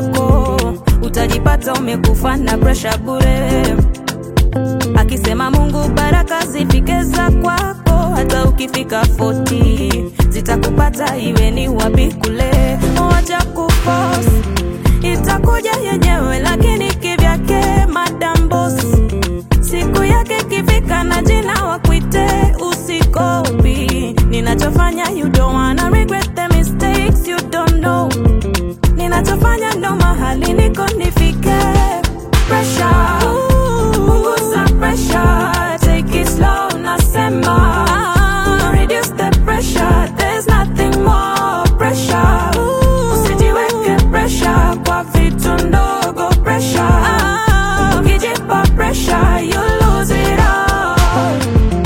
kwako, utajipata umekufa na presha bure. Akisema Mungu baraka zifike za kwako, hata ukifika 40 zitakupata iwe ni wapi kule. Wacha kuforce, itakuja yenyewe, lakini kivyake madam boss. Siku yake kifika na jina wakuite, usikopi ninachofanya. You don't wanna regret the mistakes you don't know. Ninachofanya ndo mahali niko nifike. Pressure, punguza pressure, take it slow, nasema. Reduce the pressure, there's nothing more pressure. Usijiweke pressure kwa vitu ndogo pressure. Ukijipa pressure, you lose it all.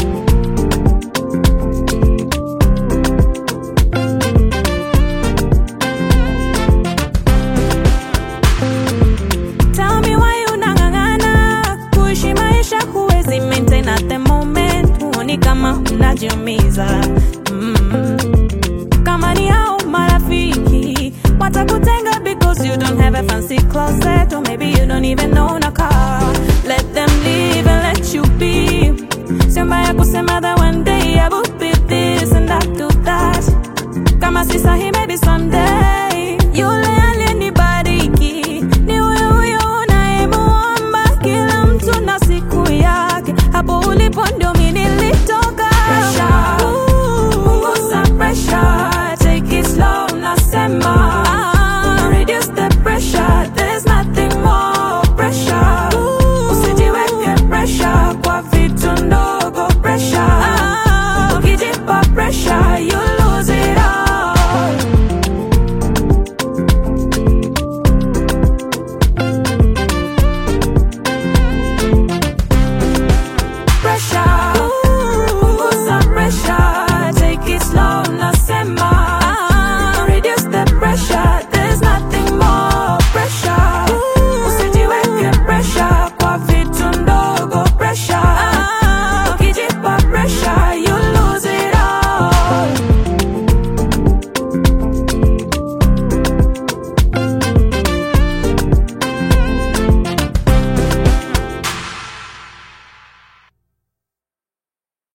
Tell me why unang'ang'ana kuishi maisha huwezi maintain at the moment, huoni kama unajiumiza mm. Kama ni hao marafiki watakutenga because you don't have a fancy closet or maybe you don't even own a car. Let them live and let you be. Sio mbaya kusema that one day I will be this and I do that. Kama si sahi maybe someday